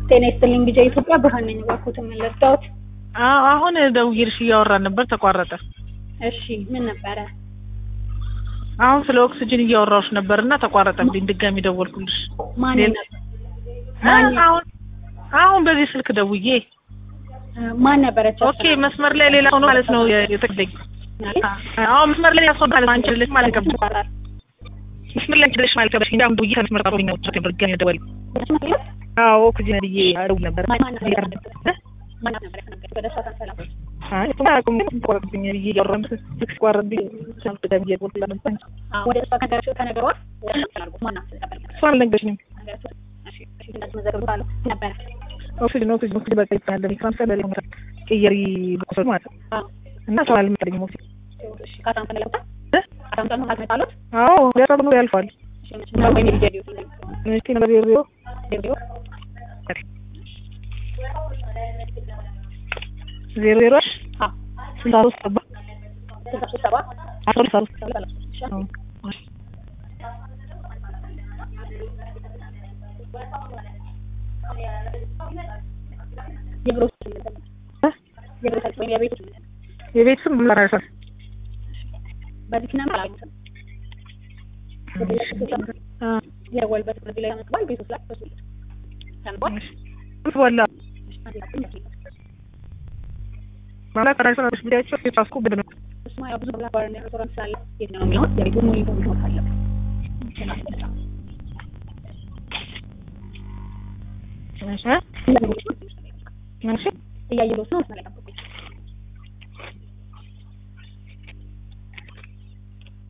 ጤና ይስጥልኝ ቢጃ ኢትዮጵያ ብርሃን ነኝ። እባክዎትን ምን ልርዳዎት? አዎ አሁን ደውዬልሽ እያወራን ነበር ተቋረጠ። እሺ ምን ነበረ? አሁን ስለ ኦክስጅን እያወራሁሽ ነበር እና ተቋረጠብኝ። ድጋሚ ደወልኩልሽ። ማን ሌላ- ነበር? አ- አሁን አሁን በዚህ ስልክ ደውዬ ማን ነበረች? ኦኬ መስመር ላይ ሌላ ሰው ነው ማለት ነው የተገኘ አዎ መስመር ላይ ሌላ ሰው ማለት ነው አንቺ ልጅ ማለት ገባ መስመር ላይ አንቺ ልጅ ማለት ገባሽ እንዴ አሁን ደውዬ ከመስመር ጋር ነው ቻት ድጋሚ ደወል አዎ ኦክስጅን ብዬ አደውል ነበር አይ እሱማ አያውቁም ግን ተቋረጠብኝ ብዬ እያወራን ስልክ ሲቋረጥብኝ ስልክ ድጋሚ እየደወልኩላት ነበር ወደ እሷ ከነገርሽው ከነገሯት ማናት እሷ አልነገረሽኝም ነበረ ኦክሲጅን ኦክሲጅን ኦክሲጅን በቃ ይባላል ትራንስፈር ላይ ነው ቅየሪ ብቆሰድ ማለት ነው እና ሰው አልመጣልኝም ኦክሲጅን ካሳንተ ነው እ? ካሳንተ ነው አልመጣሉት አዎ ያሰብ ነው ያልፋል ነው ወይ ቪዲዮ እስቲ ነገር ቢሮ ቪዲዮ ዜሮ ዜሮ አ ስልሳ ሶስት ሰባ ስልሳ ሶስት ሰባ አስራ ሁለት ሰባ ሶስት ሰላሳ አዎ። የብሮ እ? የብሮ ወይም የቤት የቤት ስም ምን ላራሳል በዚህ ነምበር አላገኘሁትም የወልበት በዚህ ላይ ተመዝግቧል ቤት ውስጥ ላይ በሱ ተመዝግቧል ወላ ማለት ራሳሽ ቢያቸው የጻፍኩ በደም እሱማ ያው ብዙ ብላ ባርና ሬስቶራንት ስላለ የት ነው የሚሆን የቤቱ ሙሉ ኢንፎርሜሽን አለበት እሺ እሺ እያየሁት ነው መስመር ላይ